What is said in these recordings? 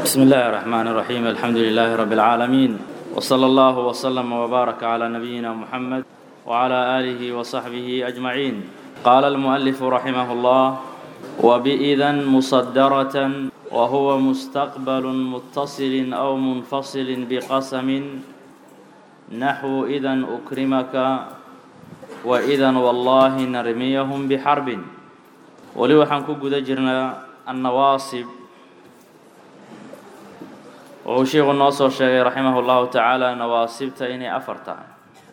بسم الله الرحمن الرحيم الحمد لله رب العالمين وصلى الله وسلم وبارك على نبينا محمد وعلى آله وصحبه أجمعين قال المؤلف رحمه الله وبإذا مصدرة وهو مستقبل متصل أو منفصل بقسم نحو إذا أكرمك وإذا والله نرميهم بحرب ولي waxaan ku guda jirnaa annawaasib wuxuu sheikhu noo soo sheegay raximah اllahu tacaala nawaasibta inay afar tahay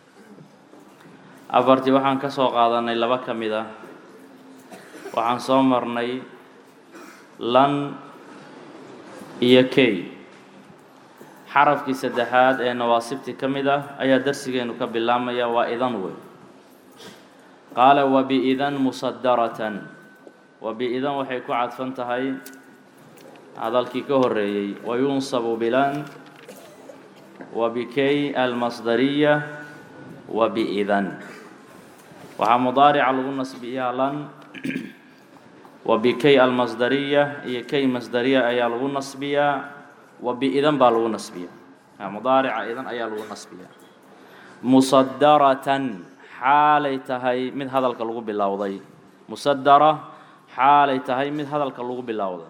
afartii waxaan ka soo qaadanay laba ka mid ah waxaan soo marnay lan iyo key xarafkii saddexaad ee nawaasibtii ka mid ah ayaa darsigeenu ka bilaabmaya waa idan wey qaala wabiidan musadaratan wabi-idan waxay ku cadfan tahay hadalkii ka horeeyey wayunsabu bilan wabikay almasdariya wabi-idan waxaa mudaarica lagu nasbiyaa lan wabikay almasdariya iyo kay masdariya ayaa lagu nasbiyaa wabi-idan baa lagu nasbiyaa mudaarica idan ayaa lagu nasbiyaa musadaratan xaalay tahay mid hadalka lagu bilowday musadara xaalay tahay mid hadalka lagu bilowday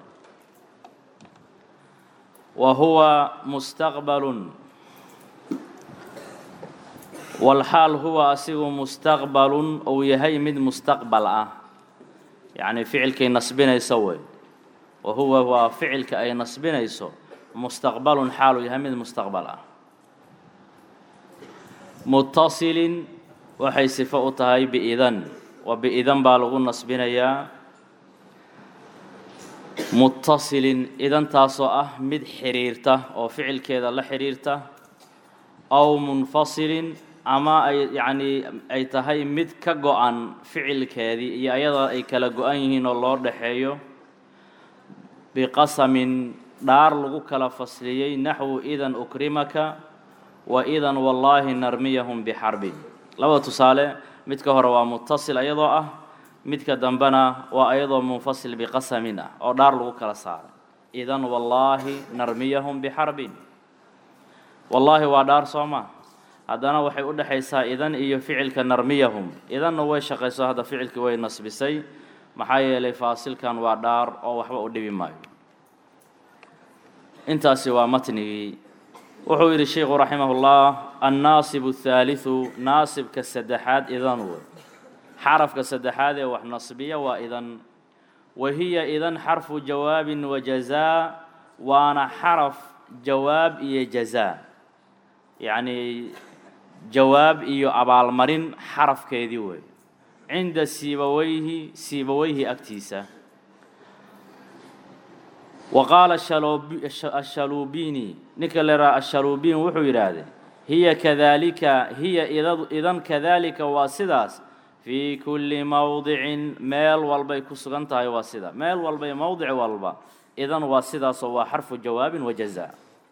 wa huwa mustaqbalun walxaal huwa asigu mustaqbalun uu yahay mid mustaqbal ah yacni ficilkay nasbinayso wey wa huwa waa ficilka ay nasbinayso mustaqbalun xaal uu yahay mid mustaqbal ah mutasilin waxay sifo u tahay biidan wa biidan baa lagu nasbinayaa mutasilin idantaasoo ah mid xiriirta oo ficilkeeda la xiriirta aw munfasilin ama ay yacnii ay tahay mid ka go-an ficilkeedii iyo ayada ay kala go-an yihiin oo loo dhaxeeyo biqasamin dhaar lagu kala fasliyey naxwu idan ukrimaka wa idan wallaahi narmiyahum bixarbin laba tusaale midka hore waa mutasil ayadoo ah midka dambena waa ayadoo munfasil biqasamin ah oo dhaar lagu kala saaray idan wallaahi narmiyahum bixarbin wallaahi waa dhaar soo ma haddana waxay u dhexaysaa idan iyo ficilka narmiyahum idanna way shaqayso hadda ficilkii way nasbisay maxaa yeelay faasilkan waa dhaar oo waxba u dhibi maayo intaasi waa matnigii wuxuu yidhi sheikhu raximahullah annaasibu athaaliثu naasibka saddexaad idan wey xarafka saddexaad ee wax nasbiya waa idan wa hiya idan xarfu jawaabin wa jazaa waana xaraf jawaab iyo jazaa yacnii jawaab iyo abaalmarin xarafkeedii wey cinda siibaweyhi siibaweyhi agtiisa wa qaala ashaluubini ninka leraa ashaluubiin wuxuu yidhaahday hiya kadaalika hiya idan kadaalika waa sidaas fii kulli mowdicin meel walbay ku sugan tahay waa sida meel walbay mowdic walba idan waa sidaasoo waa xarfu jawaabin wa jazaa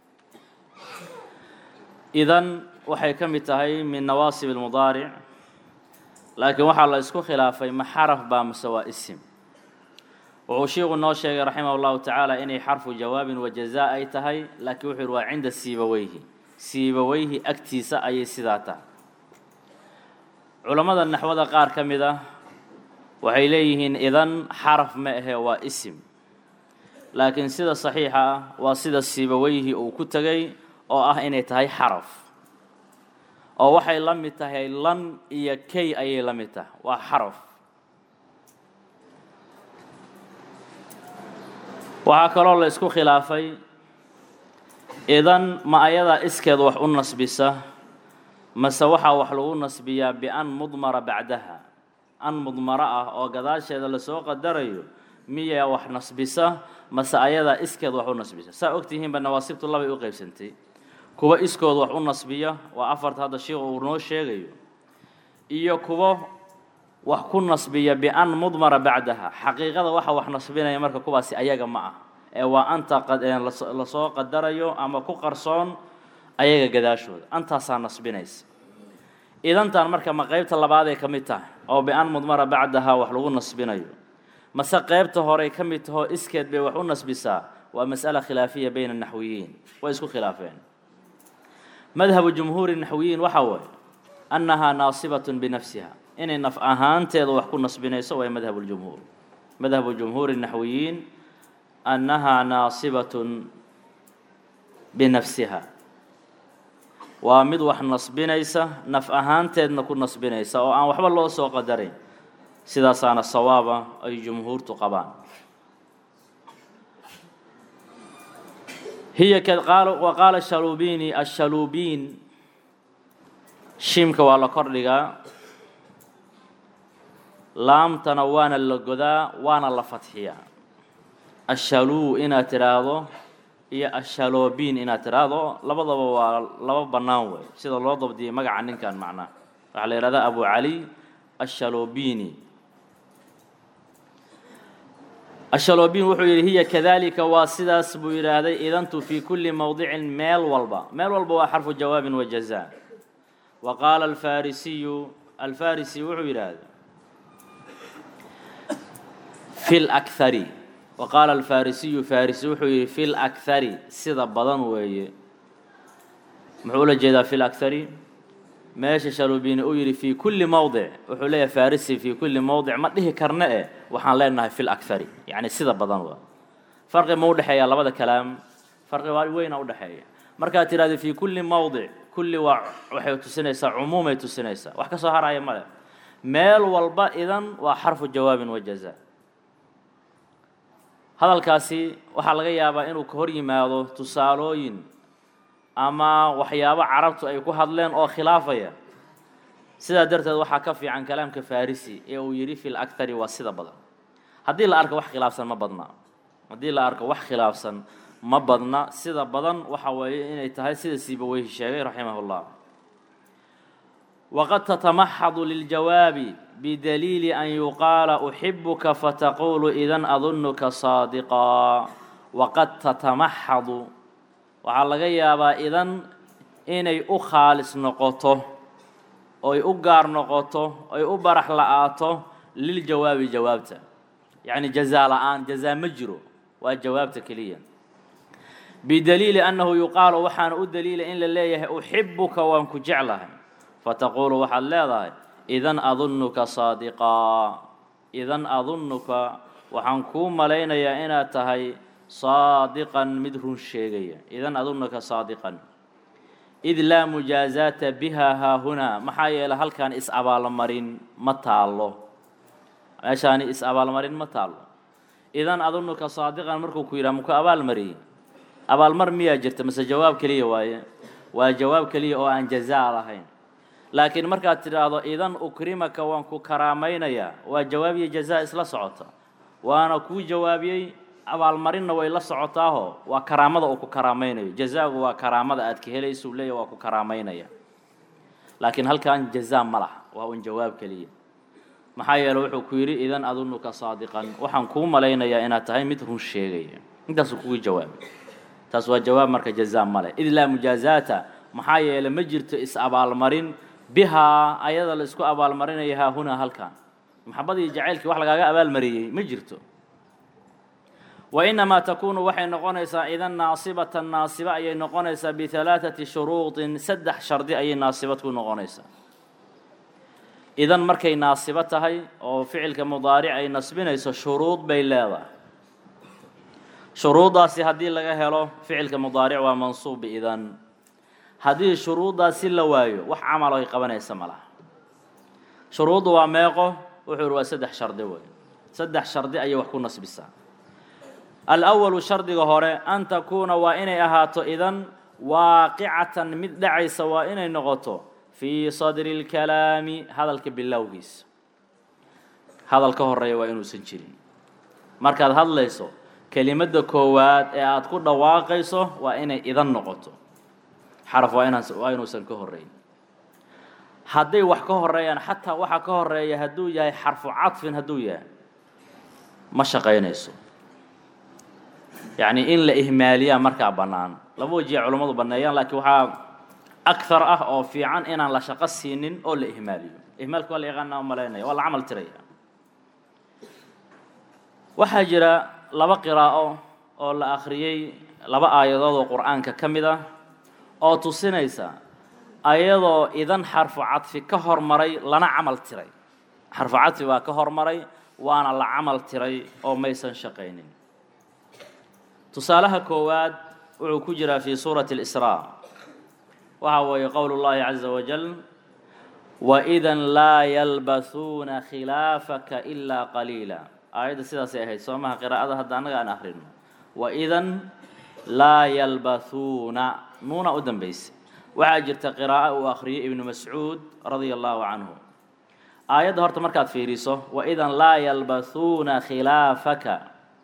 idan waxay ka mid tahay min nawaasib almudaaric laakiin waxaa la isku khilaafay ma xaraf baa mase waa isim wuxuu sheikhu noo sheegay raximah llahu tacaala inay xarfu jawaabin wa jazaa ay tahay laakiin wuxuu yihi waa cinda siibaweyhi siibaweyhi agtiisa ayay sidaa tahay culammada naxwada qaar ka mid ah waxay leeyihiin idan xaraf ma ahee waa isim laakiin sida saxiixa ah waa sida siibaweyhi uu ku tegay oo ah inay tahay xaraf oo waxay la mid tahay lan iyo key ayay la mid tahay waa xaraf waxaa kaloo la isku khilaafay idan ma ayadaa iskeed wax u nasbisa mase waxaa wax lagu nasbiyaa bian mudmara bacdaha an mudmaro ah oo gadaasheeda lasoo qadarayo miyaa wax nasbisa mase ayadaa iskeed wax u nasbisa saa ogtihiinba nawaasibtu labay u qaybsantay kuwa iskood wax u nasbiya waa afarta hadda sheikhu uu noo sheegayo iyo kuwo wax ku nasbiya bian mudmara bacdaha xaqiiqada waxa wax nasbinaya marka kuwaasi ayaga ma ah ee waa anta lasoo qadarayo ama ku qarsoon ayaga gadaashooda antaasaa nasbinaysa idantan marka ma qeybta labaaday ka mid tahay oo bian mudmara bacdaha wax lagu nasbinayo mase qeybta horey ka mid tahoo iskeed bay wax u nasbisaa waa mas'ala khilaafiya bayna naxwiyiin way isku khilaafeen madhabu jumhuuri naxwiyiin waxa waaye annahaa naasibatun binafsiha inay naf ahaanteeda wax ku nasbinayso waa madhabu ljumhuur madhabu jumhuuri naxwiyiin annahaa naasibatun binafsiha waa mid wax nasbinaysa naf ahaanteedna ku nasbinaysa oo aan waxba loo soo qadarin sidaasaana sawaaba ay jumhuurtu qabaan hiya wa qaala shaluubini ashaluubiin shiimka waa la kordhigaa laamtana waana la godaa waana la fadxiyaa ashaluu inaad tidhaahdo iyo ashaloobiin inaad tidhaahdo labadaba waa laba bannaan wey sida loo dabdiyay magaca ninkan macnaha waxaa la yidhahdaa abu cali ashalobini ashalobin wuxuu yidhi hiya kadalika waa sidaas buu yidhaahday idantu fii kulli mowdicin meel walba meel walba waa xarfu jawaabin wa jazaa wa qaala alfarisiyu alfarisi wuxuu yidhaahday fi lakhari wa qaala alfarisiyu farisi wuxuu yidhi fi lakhari sida badan weeye muxuu ula jeedaa fi lakhari meesha shalubini uu yidhi fii kulli mowdic wuxuu leeyahay farisi fii kulli mowdic ma dhihi karna eh waxaan leenahay fi lakhari yacni sida badan waa farqi ma udhexeeya labada kalaam farqi waa weyna udhexeeya markaad tidhahdo fii kulli mowdic kulli waa waxay tusinaysaa cumuumay tusinaysaa wax ka soo haraya male meel walba idan waa xarfu jawaabin wa jazaa hadalkaasi waxaa laga yaabaa inuu ka hor yimaado tusaalooyin ama waxyaabo carabtu ay ku hadleen oo khilaafaya sidaa darteed waxaa ka fiican kalaamka farisi ee uu yidhi fi lakhari waa sida badan haddii la arko wax khilaafsan ma badna haddii la arko wax khilaafsan ma badna sida badan waxa weeye inay tahay sida siibaweyhi sheegay raximah llah waqad tatamaxadu liljawaabi bidaliili an yuqaala uxibuka fataqulu idan adunuka saadiqaa waqad tatamaxadu waxaa laga yaabaa idan inay u khaalis noqoto oy u gaar noqoto oy u barax la-aato liljawaabi jawaabta yacni jazaa la-aan jazaa ma jiro waa jawaabta keliya bidaliili annahu yuqaalu waxaana u daliila in la leeyahay uxibuka waan ku jeclahay fataquulu waxaad leedahay idan adunuka saadiqaa idan adunuka waxaan kuu malaynayaa inaad tahay saadiqan mid run sheegaya idan adunuka saadiqan id laa mujaazaata biha haahunaa maxaa yeelay halkaan is abaalmarin ma taallo meeshaani is abaalmarin ma taallo idan adunuka saadiqan markuu ku yidhaha muku abaalmariyey abaalmar miyaa jirta mase jawaab keliya waaye waa jawaab keliya oo aan jazaa lahayn laakiin markaad tidhaahdo idan ukrimaka waan ku karaamaynayaa waa jawaab iyo jazaa isla socota waana kuu jawaabiyey abaalmarinna way la socotaaho waa karaamada uu ku karaamaynayo jazaagu waa karaamada aad ka helaysa uu leeyahy waa ku karaamaynaya laakiin halkan jazaa ma laha waa un jawaab keliya maxaa yeele wuxuu ku yidhi idan adunuka saadiqan waxaan kuu malaynayaa inaad tahay mid run sheegaya intaasuu kugu jawaabay taas waa jawaab marka jazaa male id laa mujaazaata maxaa yeele ma jirto is abaalmarin bihaa ayada la isku abaalmarinaya haahunaa halkan maxabadii jacaylkii wax lagaaga abaalmariyey ma jirto wainamaa takuunu waxay noqonaysaa idan naasibatan naasiba ayay noqonaysaa bihalaaثati shuruudin saddex shardi ayay naasibad ku noqonaysaa idan markay naasibo tahay oo ficilka mudaaric ay nasbinayso shuruud bay leedahay shuruuddaasi haddii laga helo ficilka mudaaric waa mansuub biidan haddii shuruuddaasi la waayo wax camal ay qabanaysa ma laha shuruuddu waa meeqo wuxuu ihi waa saddex shardi wey saddex shardi ayay wax ku nasbisaa alأwalu shardiga hore an takuuna waa inay ahaato idan waaqicatan mid dhacaysa waa inay noqoto fii sadri اlkalaami hadalka bilowgiisa hadal ka horeeya waa inuusan jirin markaad hadlayso kelimadda koowaad ee aada ku dhawaaqayso waa inay idan noqoto xaraf waa inaan waa inuusan ka horeyn hadday wax ka horeeyaan xataa waxa ka horeeya hadduu yahay xarfu cadfin hadduu yahay ma shaqaynayso yacni in la ihmaaliyaa markaa bannaan laba wajiya culummadu banneeyaan laakiin waxaa akthar ah oo fiican inaan la shaqo siinin oo la ihmaaliyo ihmaalka waa la yaqaana u malaynaya waa la camal tiraya waxaa jira laba qiraa'o oo la akhriyey laba aayadood oo qur-aanka ka mid ah oo tusinaysa ayadoo idan xarfu cadfi ka hormaray lana camal tiray xarfu cadfi baa ka hormaray waana la camal tiray oo maysan shaqaynin tusaalaha koowaad wuxuu ku jiraa fi suurati اlisraa waxa weeye qowl اllahi caza wajal waidan laa yalbathuuna khilaafaka ilaa qaliila aayadda sidaasay ahayd soo maha qiraa'ada hadda annaga aan akhrino waidan laa yalbathuuna nuuna u dambaysay waxaa jirta qiraa'o uu akhriyey ibnu mascuud radia allahu canhu aayadda horta markaad fiiriso waidan laa yalbathuuna khilaafaka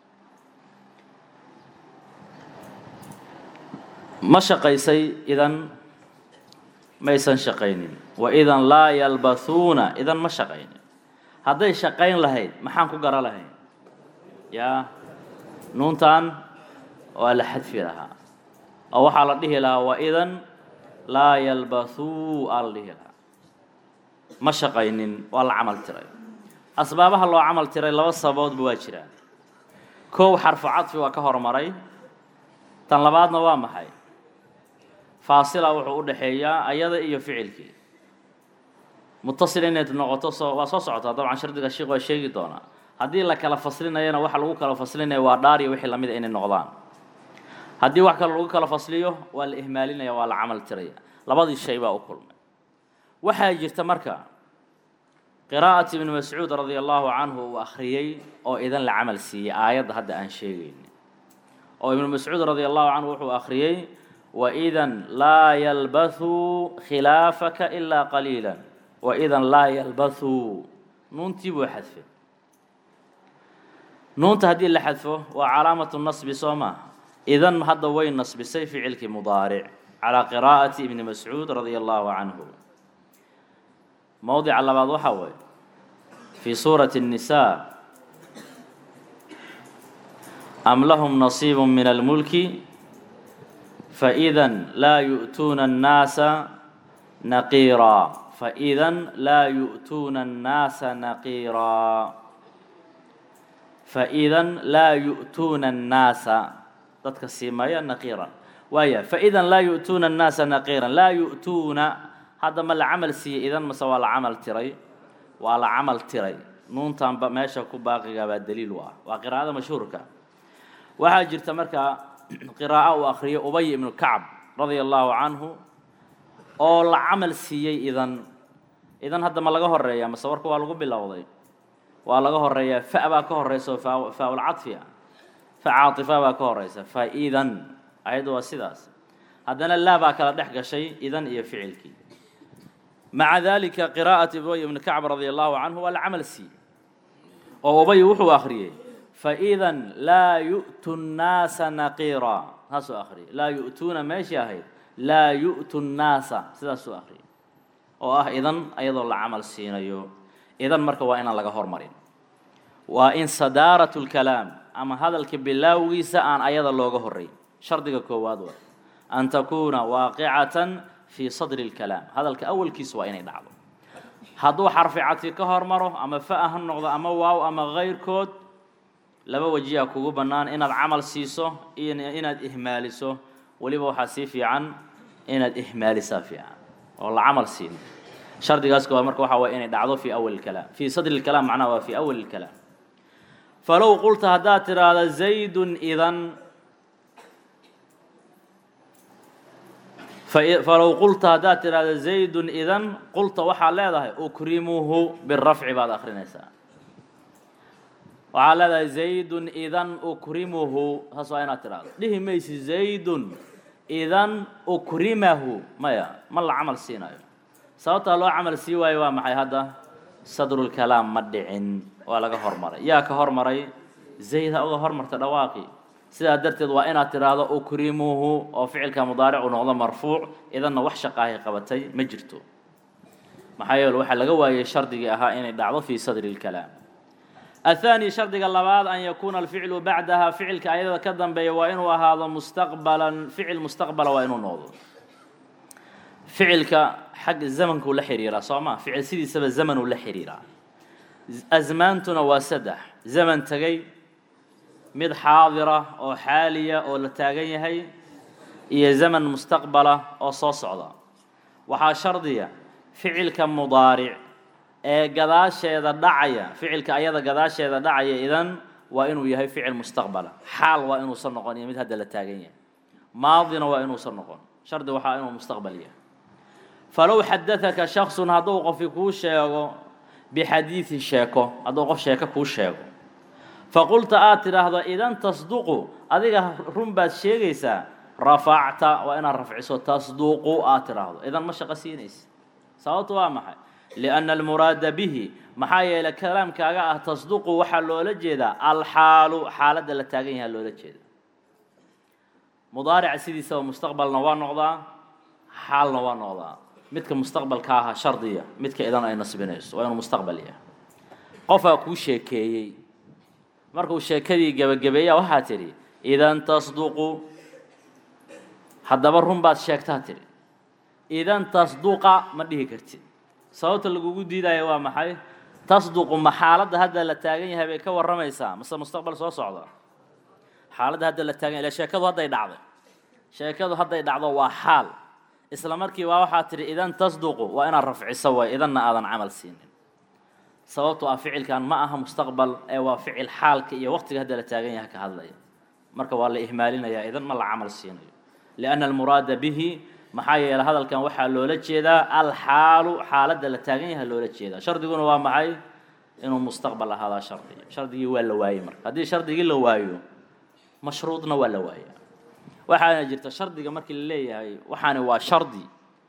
ma shaqaysay idan maysan shaqaynin waidan laa yalbathuuna idan ma shaqaynin hadday shaqayn lahayd maxaan ku gara lahayn yaa nuuntan waa la xadfi lahaa oo waxaa la dhihi lahaa waidan laa yalbathuu aa la dhihi lahaa ma shaqaynin waa la camal tiray asbaabaha loo camal tiray laba sababoodba waa jiraan kow xarfu cadfi waa ka hormaray tan labaadna waa maxay faasila wuxuu u dhexeeyaa ayada iyo ficilkii mutasil inayd noqoto soo waa soo socotaa dabcan shardiga sheikh waa sheegi doonaa haddii la kala faslinayana waxa lagu kala faslinaya waa dhaar iyo wixii lamida inay noqdaan haddii wax kale lagu kala fasliyo waa la ihmaalinaya waa la camal tiraya labadii shay baa u kulmay waxaa jirta marka qiraa'at ibni mascuud radia allahu canhu uu akhriyey oo idan la camal siiyey aayadda hadda aan sheegayni oo ibnu mascuud radia allahu canhu wuxuu akhriyey waidan laa yalbathuu khilaafaka ilaa qaliila waidan laa yalbathuu nuuntii buu xadfay nuunta haddii la xadfo waa calaamatu nasbi soo maaha idan hadda way nasbisay ficilkii mudaaric calaa qiraa'ati ibni mascuud radia allahu canhu mowdica labaad waxaa weeye fii suurati الnisaa am lahum nasiib min almulki faإida laa yu'tuuna الnaasa naqiiraa faإida laa yu'tuuna الnaasa naqiiraa faإida laa yu'tuuna الnaasa dadka siimaya naqiiran waaya faإida laa yu'tuuna الnaasa naqiiran laa yu'tuuna hadda ma la camal siiyey idan mase waa la camal tiray waa la camal tiray nuuntanba meesha ku baaqiga baa daliil u ah waa qiraa'ada mashhuurka waxaa jirta markaa qiraa'o uu akhriyay ubay ibnu kacb radia allahu canhu oo la camal siiyey idan idan hadda ma laga horeeya mase warka waa lagu bilowday waa laga horeeyaa fa baa ka horeysa oo faa faa-ul cadfi ah fa caatifa baa ka horeysa fa idan ayaddu waa sidaas haddana laa baa kala dhex gashay idan iyo ficilkii maca dalika qiraa'at ubay ibni kacb radia allahu canhu waa la camal siiyey oo ubay wuxuu akhriyey faإida laa yu'tu الnaasa naqiira saasuu akhriyay laa yu'tuuna meeshii ahayd laa yu'tu الnaasa sidaasuu akhriyay oo ah idan ayadoo la camal siinayo idan marka waa inaan laga hormarin waa in sadaarat اlkalaam ama hadalka bilaawgiisa aan ayada looga horeyn shardiga koowaad waa an takuuna waaqicatan fii sadri اlkalaam hadalka awalkiisa waa inay dhacdo hadduu xarfi cadfi ka hormaro ama fa ha noqdo ama waaw ama kayrkood laba wajiyaa kugu bannaan inaad camal siiso iyo inaad ihmaaliso weliba waxaa sii fiican inaad ihmaalisaa fiican oo la camal siin shardigaas koowaad marka waxaa waye inay dhacdo fii awali lkalaam fii sadri lkalaam macnaha waa fii awali lkalaam falow qulta haddaad tidhaahda zaydun idan falow qulta haddaad tidhaahda zaydun idan qulta waxaad leedahay ukrimuhu birafci baad akrinaysaa waxaad leedahay zaydun idan ukrimuhu saas waa inaad tidhahdo dhihi maysi zaydun idan ukrimahu maya ma la camal siinayo sababtaa loo camal sii waayo waa maxay hadda sadrulkalaam ma dhicin waa laga hormaray yaa ka hormaray zayd ha uga hormarta dhawaaqi sidaa darteed waa inaad tidhaahdo ukrimuhu oo ficilka mudaaric uu noqdo marfuuc idanna wax shaqaahay qabatay ma jirto maxaa yeele waxaa laga waayey shardigii ahaa inay dhacdo fii sadri lkalaam الثاني shardiga labaad an yakuuna alficlu bacdaha ficilka ayada ka dambeeya waa inuu ahaado mustaqbalan ficil mustaqbala waa inuu noqdo ficilka xag zamankuu la xiriiraa soo ma ficil sidiisaba zamanuu la xiriiraa asmaantuna waa saddex zaman tegey mid xaadira oo xaaliya oo la taagan yahay iyo zaman mustaqbala oo soo socda waxaa shardiya ficilka mudaaric ee gadaasheeda dhacaya ficilka ayada gadaasheeda dhacaya idan waa inuu yahay ficil mustaqbala xaal waa inuusan noqon iyo mid hadda la taagan yahay maadina waa inuusan noqon shardi waxaa inuu mustaqbal yahay falow xadaaka shaksun hadduu qofi kuu sheego bixadiidi sheeko hadduu qof sheeko kuu sheego faqulta aad tidhaahdo idan tasduqu adiga run baad sheegaysaa rafacta waa inaad rafciso tasduqu aad tidhaahdo idan ma shaqo siinaysa sababtu waa maxay lianna almuraada bihi maxaa yeelay kalaamkaaga ah tasduqu waxaa loola jeedaa alxaalu xaaladda la taagan yahaa loola jeeda mudaarica sidiisaba mustaqbalna waa noqdaa xaalna waa noqdaa midka mustaqbalka aha shardiya midka idan ay nasbinayso waa inuu mustaqbal yahay qofaa kuu sheekeeyey markuu sheekadii gebagabeeya waxaa tidhi idan tasduqu haddaba run baad sheegtaa tidhi idan tasduqa ma dhihi kartid sababta lagugu diidaya waa maxay tasduqu ma xaaladda hadda la taagan yahay bay ka warramaysaa mase mustaqbal soo socda xaaladda hadda la taagan ila sheekadu hadday dhacday sheekadu hadday dhacdo waa xaal isla markii waa waxaa tidhi idan tasduqu waa inaad rafciso way idanna aadan camal siinin sababto ah ficilkan ma aha mustaqbal ee waa ficil xaalka iyo waqtiga hadda la taagan yahay ka hadlaya marka waa la ihmaalinayaa idan ma la camal siinayo lianna almuraada bihi maxaa yeelay hadalkan waxaa loola jeedaa alxaalu xaaladda la taagan yahay loola jeedaa shardiguna waa maxay inuu mustaqbal ahaadaa shardiga shardigii waa la waayey marka haddii shardigii la waayo mashruudna waa la waaya waxaana jirta shardiga markii la leeyahay waxaani waa shardi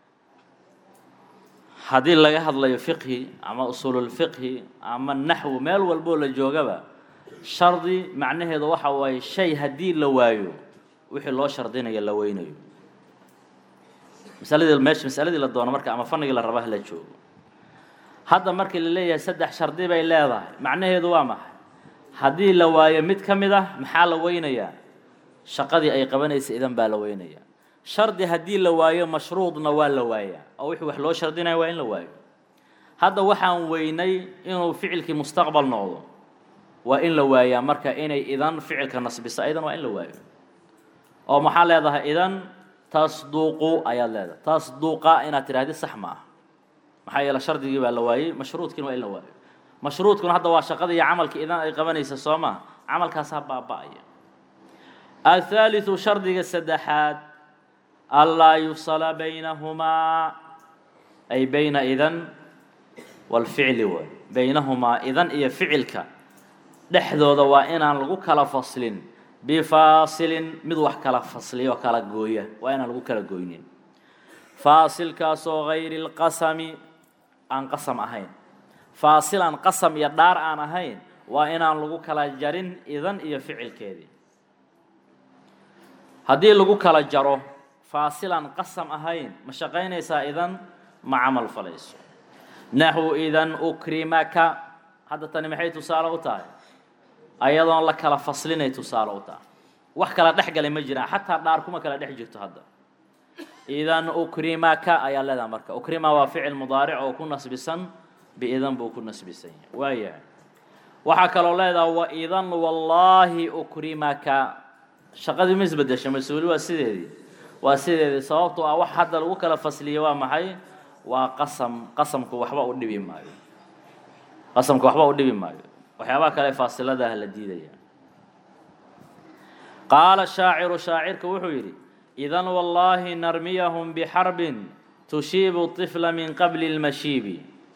haddii laga hadlayo fiqhi ama usuululfiqhi ama naxwu meel walboo la joogaba shardi macnaheedu waxa waaye shay haddii la waayo wixii loo shardinayo la weynayo masaladii meesha masaladii la doono marka ama fanigii la raba la joogo hadda markii la leeyahay saddex shardi bay leedahay macnaheedu waa maxay haddii la waayo mid ka mid ah maxaa la weynayaa shaqadii ay qabanaysa idan baa la weynayaa shardi haddii la waayo mashruudna waa la waayaa oo wixii wax loo shardinaya waa in la waayo hadda waxaan weynay inuu ficilkii mustaqbal noqdo waa in la waayaa marka inay idan ficilka nasbisa idan waa in la waayo oo maxaa leedahay idan tasduqu ayaad leedahay tasduqa inaad tidhahdi sax ma ah maxaa yeele shardigii baa la waayey mashruudkiina waa in la waayo mashruudkuna hadda waa shaqada iyo camalka idan ay qabanaysa soo maa camalkaasaa baaba'aya athaalithu shardiga saddexaad anlaa yufsala baynahumaa ay bayna idan walficli waay baynahumaa idan iyo ficilka dhexdooda waa inaan lagu kala faslin bifaasilin mid wax kala fasliyo kala gooya waa inaan lagu kala goynin faasilkaasoo gayri lqasami aan qasam ahayn faasil aan qasam iyo dhaar aan ahayn waa inaan lagu kala jarin idan iyo ficilkeedii haddii lagu kala jaro faasil aan qasam ahayn ma shaqaynaysaa idan ma camal falayso naxwu idan ukrimaka hadda tani maxay tusaale u tahay ayadoon la kala faslinay tusaale u tahay wax kala dhex galay ma jiraan xataa dhaar kuma kala dhex jirto hadda idan ukrimaka ayaa leedaha marka ukrima waa ficil mudaaric oo ku nasbisan biidan buu ku nasbisan yahay waayahay waxaa kaloo leedaha waidan wallaahi ukrimaka shaqadii ma isbedesha mas-uuli waa sideedii waa sideedii sababtoo ah wax hadda lagu kala fasliya waa maxay waa qasam qasamku waxba u dhibi maayo qasamku waxba u dhibi maayo waxyaabaha kale faasiladaah la diidaya qaala shaaciru shaacirka wuxuu yidhi idan wallaahi narmiyahum bixarbin tushiibu طifla min qabli اlmashiibi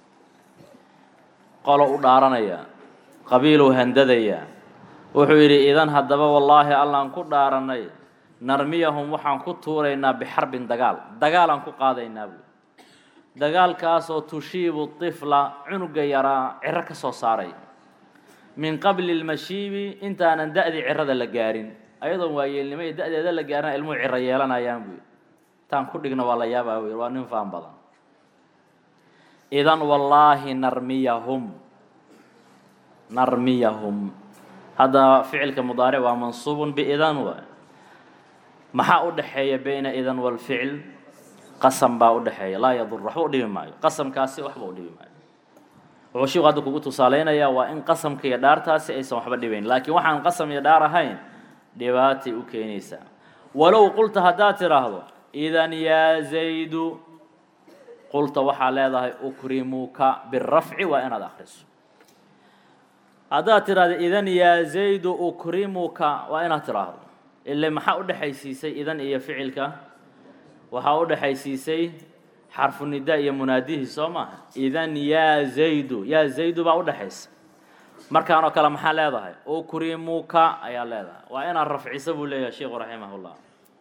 qolo u dhaaranaya qabiiluu handadaya wuxuu yidhi idan haddaba wallaahi allaan ku dhaaranay narmiyahum waxaan ku tuuraynaa bixarbin dagaal dagaalaan ku qaadaynaa buui dagaalkaasoo tushiibu طifla cunuga yaraa ciro ka soo saaray min qabli اlmashiibi intaanan da'dii cirada la gaarin ayadoon waayeelnimo iyo da'deeda la gaarina ilmuhu ciro yeelanayaan buui intaan ku dhigna waa la yaabaa buui waa nin faan badan idan wallaahi narmiyahum narmiyahum hadda ficilka mudaaric waa mansuubun biidan waay maxaa u dhexeeya bayna idan walficil qasam baa u dhexeeya laa yadur waxba u dhibi maayo qasamkaasi waxba u dhibi maayo wuxuu shiiku hadda kugu tusaaleynayaa waa in qasamka iyo dhaartaasi aysan waxba dhibayn laakiin waxaan qasam iyo dhaar ahayn dhibaatay u keenaysaa walow qulta haddaad tidhaahdo idan yaa zaydu qulta waxaa leedahay ukrimuka birafci waa inaad akriso haddaad tidhahdo idan yaa zaydu ukrimuka waa inaad tidhaahdo ile maxaa u dhexaysiisay idan iyo ficilka waxaa u dhexaysiisay xarfu nida iyo munaadihii soo maaha idan yaa zaydu yaa zaydu baa u dhexaysa markaan oo kale maxaa leedahay ukrimuka ayaa leedahay waa inaad rafciso buu leeyahay sheikhu raximahullah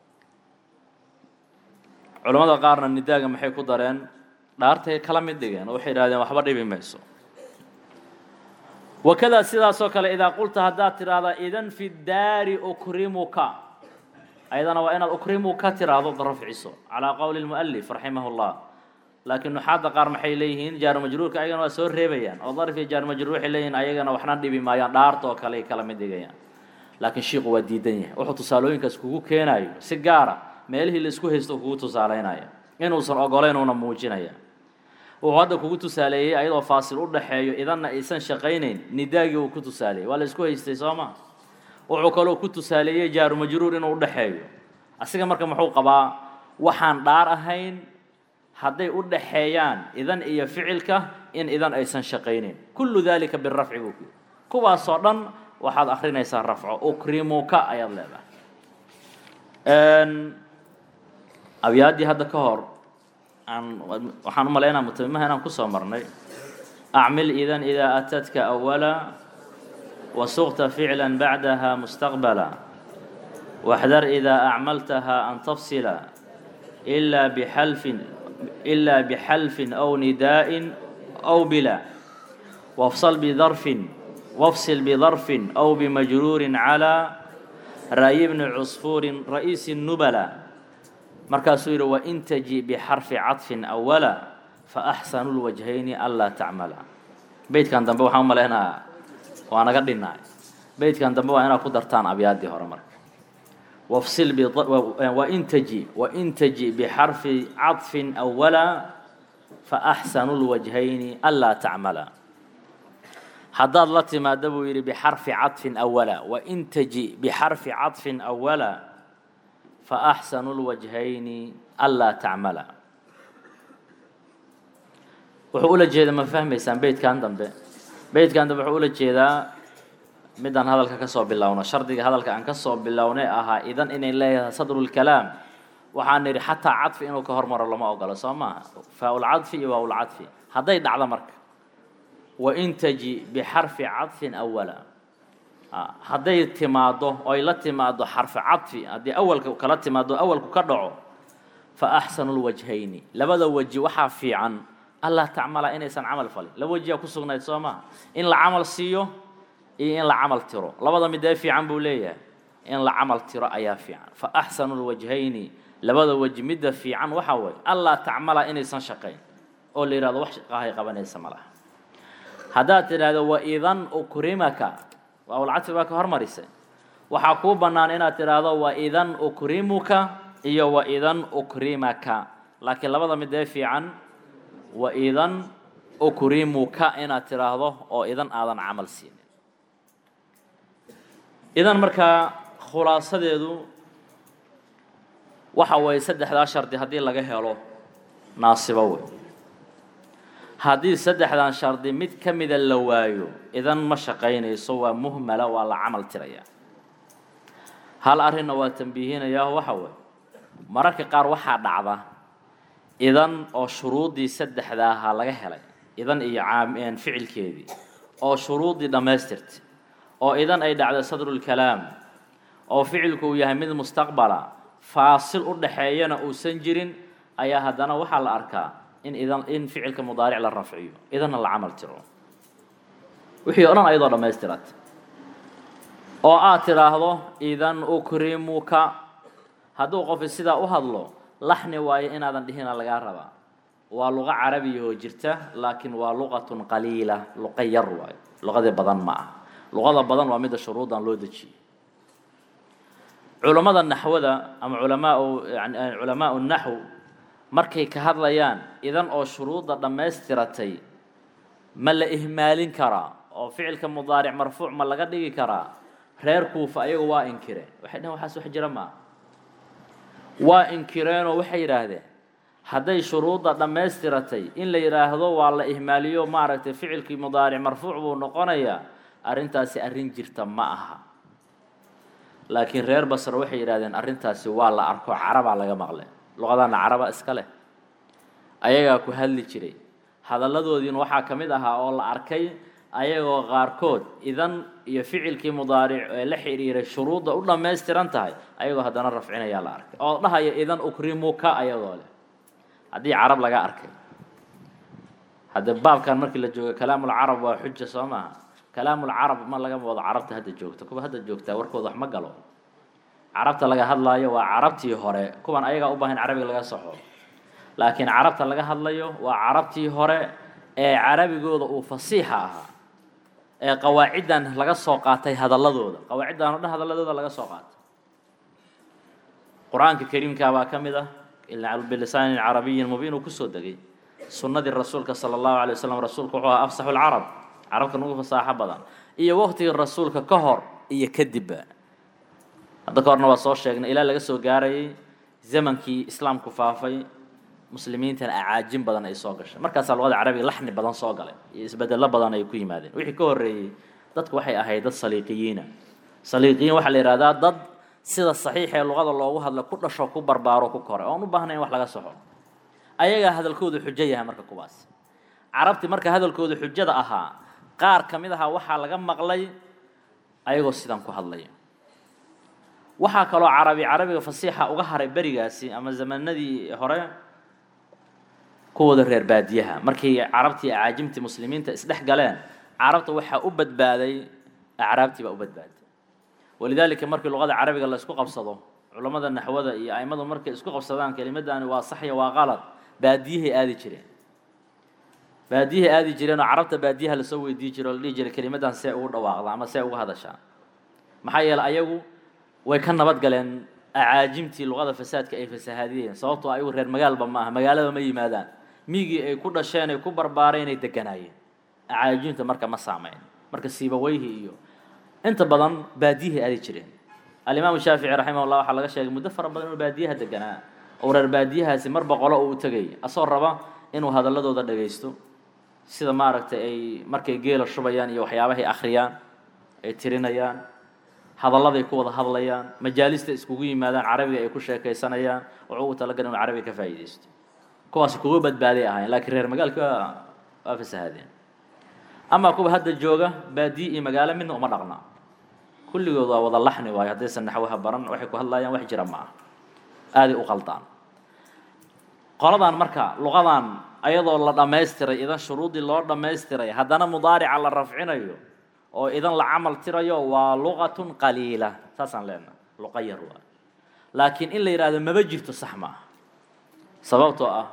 culamada qaarna nidaaga maxay ku dareen dhaartay kala mid dhigeen oo waxay idhahdeen waxba dhibi mayso wakadaa sidaasoo kale idaa qulta haddaad tidhaahda idan fi daari ukrimuka ayadana waa inaad ukrimuka tiraahdo rafciso calaa qowli lmualif raximah llah laakiin nuxaadda qaar maxay leeyihiin jaaru majruurka ayagana waa soo reebayaan oo darif iyo jaaru majruur waxay leeyihiin ayagana waxna dhibi maayaan dhaarta oo kale ay kala mid dhigayaan laakiin shiiku waa diidan yahay wuxuu tusaalooyinkaas kugu keenayo si gaara meelihii laisku haysto kugu tusaaleynaya inuusan ogoleyn uuna muujinaya wuxuu hadda kugu tusaaleeyey ayadoo faasil u dhaxeeyo idanna aysan shaqaynayn nidaagii uu ku tusaaleeyey waa la isku haystay soo ma wuxuu kaloo ku tusaaleeyey jaaru majruur inuu udhaxeeyo asiga marka muxuu qabaa waxaan dhaar ahayn hadday u dhaxeeyaan idan iyo ficilka in idan aysan shaqaynayn kullu dalika birafci buu ku kuwaasoo dhan waxaad akrinaysaa rafco ukrimuka ayaad leedahay abyaaddii hadda ka hor aan waxaan u malaynaa mutamimaha inaan kusoo marnay acmil idan idaa atadka awala wasuqta ficla bacdaha mustaqbala waxdar idaa acmaltaha an tafsila ilaa bixalfin ilaa bixalfin aw nidaa'in aw bila wafsal bidarfin wafsil bidarfin aw bimajruurin calaa ra'yi bni cusfuurin ra'iisi nubala markaasuu yidhi wain taji bixarfi caطfin awala faaxsanu lwajhayni anlaa tacmala beytkan dambe waxaan u malaynaa waa naga dhinaay beytkan dambe waa inaad ku dartaan abyaaddii hore marka wafsil wain taji wain taji bixarfi caطfin awala faaxsanu lwajhayni anlaa tacmala haddaad la timaada buu yidhi bixarfi caطfin awala wain taji bixarfi caطfin awala faaxsanu lwajhayni anlaa tacmala wuxuu ula jeeda ma fahmaysaan beytkan dambe beytkan dambe wuxuu ula jeedaa midaan hadalka ka soo bilowno shardiga hadalka aan ka soo bilownay ahaa idan inay leeyahay sadrulkalaam waxaan nidhi xataa cadfi inuu ka hormaro lama ogolo soo maaha faa-ulcadfi iyo waawlcadfi hadday dhacdo marka wain taji bixarfi cadfin awala hadday timaaddo oy la timaaddo xarfi cadfi haddii awalka kala timaaddo awalku ka dhaco fa axsanu lwajhayni labada weji waxaa fiican allah tacmala inaysan camal falin laba wejiyaa ku sugnayd soo maha in la camal siiyo iyo in la camal tiro labada midee fiican buu leeyahay in la camal tiro ayaa fiican fa axsanu lwajhayni labada weji midda fiican waxaa waye allah tacmala inaysan shaqayn oo la yidhahdo wax shaqahay qabanaysa ma laha haddaad tidhaahdo waidan ukrimaka waawlcadfi baa ka hormarisay waxaa kuu bannaan inaad tidhaahdo waidan ukrimuka iyo waidan ukrimaka laakiin labada midee fiican waidan ukrimuka inaad tidhaahdo oo idan aadan camal siinin idan markaa khulaasadeedu waxa weeye saddexdaa shardi haddii laga helo naasibo wey haddii saddexdan shardi mid ka mida la waayo idan ma shaqaynayso waa muhmala waa la camal tirayaa hal arrinna waa tambiihinayaa waxa weeye mararka qaar waxaa dhacda idan oo shuruuddii saddexdaaha laga helay idan iyo caam ficilkeedii oo shuruuddii dhammaystirtay oo idan ay dhacdo sadrulkalaam oo ficilku uu yahay mid mustaqbala faasil u dhaxeeyana uusan jirin ayaa haddana waxaa la arkaa in idan in ficilka mudaaric la rafciyo idanna la camal tiro wixii o dhan ayadoo dhammaystirat oo aad tidhaahdo idan ukrimuka hadduu qofi sidaa u hadlo laxni waayo inaadan dhihina lagaa rabaa waa luqo carabiyahoo jirta laakiin waa luqatun qaliila luqa yar waayo luqadii badan ma aha luqada badan waa midda shuruudan loo dejiyey culammada naxwada ama culamaau yani culamaau naxw markay ka hadlayaan idan oo shuruudda dhammaystiratay ma la ihmaalin karaa oo ficilka mudaaric marfuuc ma laga dhigi karaa reer kuufa ayagu waa inkireen waxay dhaheen waxaas wax jira maa waa inkireenoo waxay yidhaahdeen hadday shuruudda dhammaystiratay in la yidhaahdo waa la ihmaaliyo maaragtay ficilkii mudaaric marfuuc buu noqonayaa arrintaasi arrin jirta ma aha laakiin reer basre waxay yidhahdeen arrintaasi waa la arko carabaa laga maqlay luqadaana caraba iska leh ayagaa ku hadli jiray hadalladoodiina waxaa ka mid ahaa oo la arkay ayagoo qaarkood idan iyo ficilkii mudaaric ee la xidhiiray shuruudda u dhammaystiran tahay ayagoo haddana rafcinayaa la arkay oo dhahaya idan ukrimuka ayagoo leh haddii carab laga arkay hadde baabkan markii la joogo kalaamulcarab waa xuja soo maaha kalaamulcarab ma lagama wado carabta hadda joogta kuwa hadda joogtaa warkooda wax ma galo carabta laga hadlaayo waa carabtii hore kuwan ayagaa u baahan carabiga laga saxo laakiin carabta laga hadlayo waa carabtii hore ee carabigooda uu fasiixa ahaa ee qawaaciddan laga soo qaatay hadalladooda qawaaciddan o dhan hadalladooda laga soo qaatay qur-aanka kariimkaa baa ka mid ah bilisaanin carabiyin mubiin uu kusoo degay sunnadii rasuulka sala allahu alay wasalam rasuulku wuxuu ahaa afsaxu lcarab carabka nagu fasaaxo badan iyo waqtigii rasuulka ka hor iyo kadibba hadda ka horna waa soo sheegnay ilaa laga soo gaarayay zamankii islaamku faafay muslimiintana acaajin badan ay soo gashay markaasaa luqada carabiga laxni badan soo galay iyo isbedello badan ay ku yimaadeen wixii ka horreeyey dadku waxay ahayd dad saliiqiyiina saliiqiyiin waxaa la yidhahdaa dad sida saxiix ee luqada loogu hadla ku dhasho ku barbaaro ku koray oon u baahnayn in wax laga soxo ayagaa hadalkoodu xujo yahay marka kuwaas carabti marka hadalkoodu xujada ahaa qaar ka mid ahaa waxaa laga maqlay ayagoo sidan ku hadlaya waxaa kaloo carabi carabiga fasiixa uga haray berigaasi ama zamanadii hore kuwooda reer baadiyaha markay carabtii acaajimtii muslimiinta isdhex galeen carabta waxaa u badbaaday acraabtii baa u badbaaday walidaalika markii luqada carabiga la isku qabsado culammada naxwada iyo aimadu markay isku qabsadaan kelimadani waa saxya waa qalad baadiyahay aadi jireen baadiyahay aadi jireen oo carabta baadiyaha lasoo weydii jiro o la dhihi jiray kelimadan see ugu dhawaaqda ama see uga hadashaa maxaa yeeley ayagu way ka nabad galeen acaajimtii luqada fasaadka ay fasahaadiyeen sababtoo ayagu reer magaalba ma aha magaalada ma yimaadaan migii ay ku dhasheen ay ku barbaareen ay deganaayeen acaajimta marka ma saameyn marka siibaweyhi iyo inta badan baadiyahay aadi jireen alimaamu shaafici raximah llah waxaa laga sheegay muddo fara badan inuu baadiyaha deganaa oo reer baadiyahaasi mar boqolo uu tegay asoo raba inuu hadalladooda dhagaysto sida maaragtay ay markay geela shubayaan iyo waxyaabahay akhriyaan ay tirinayaan hadalladay ku wada hadlayaan majaalista iskugu yimaadaan carabiga ay ku sheekaysanayaan wuxuu ugu talagalay inuu carabiga ka faa'iidaysto kuwaas kuga badbaaday ahayn laakiin reer magaalka waa fasahaadeen amaa kuwa hadda jooga baadiye iyo magaalo midna uma dhaqna kulligood waa wada laxni waayo haddaysan naxwaha baran waxay ku hadlayaan wax jira ma ah aaday u qaldaan qoladan marka luqadan ayadoo la dhammaystiray idan shuruudii loo dhammaystiray haddana mudaarica la rafcinayo oo idan la camal tirayo waa luqatun qaliila saasaan leenaha luqa yar waa laakiin in la yidhahdo maba jirto sax ma ah sababtoo ah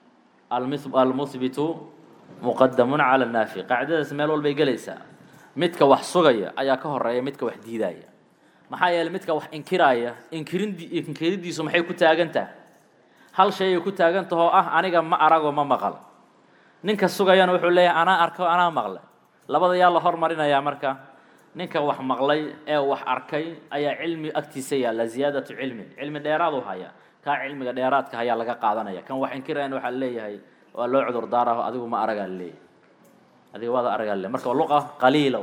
almuhbitu muqadamun cala naafi qaacidadaas meel walbay gelaysaa midka wax sugaya ayaa ka horeeya midka wax diidaya maxaa yeeley midka wax inkiraaya inkirid inkiridiisu maxay ku taagan tahay hal shay ay ku taagan tahoo ah aniga ma arago ma maqal ninka sugayana wuxuu leeyahay anaa arko anaa maqlay labada yaa la hormarinayaa marka ninka wax maqlay ee wax arkay ayaa cilmi agtiisa yaalla ziyaadatu cilmin cilmi dheeraadu haya kaa cilmiga dheeraadka ayaa laga qaadanaya kan wax inkirayana waxaa leeyahay waa loo cudur daaraho adigu ma aragaa leeyahay adiga waada aragaa leeyahay marka waa luqa qaliila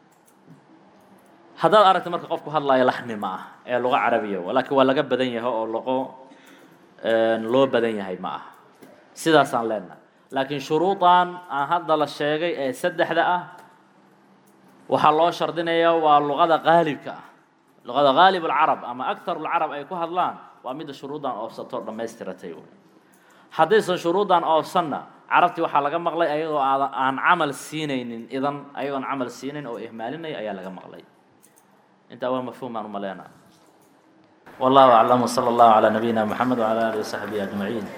haddaad aragta marka qofku hadlaayo laxni ma ah ee luqa carabiya laakiin waa laga badan yahay oo luqo loo badan yahay ma ah sidaasaan leenahay laakiin shuruudan aan hadda la sheegay ee saddexda ah waxaa loo shardinayaa waa luqada qaalibka ah luqada qaalib alcarab ama aktaru lcarab ay ku hadlaan waa midda shuruuddan oofsato dhammaystiratay haddaysan shuruuddan oofsanna carabtii waxaa laga maqlay ayagoo aan camal siinaynin idan ayagoon camal siinayn oo ihmaalinaya ayaa laga maqlay intaa waa mafhuum aan umaleynaa wallahu aclam wsala allahu calaa nabiyina moxamed wcala alihi wasaxbihi ajmaciin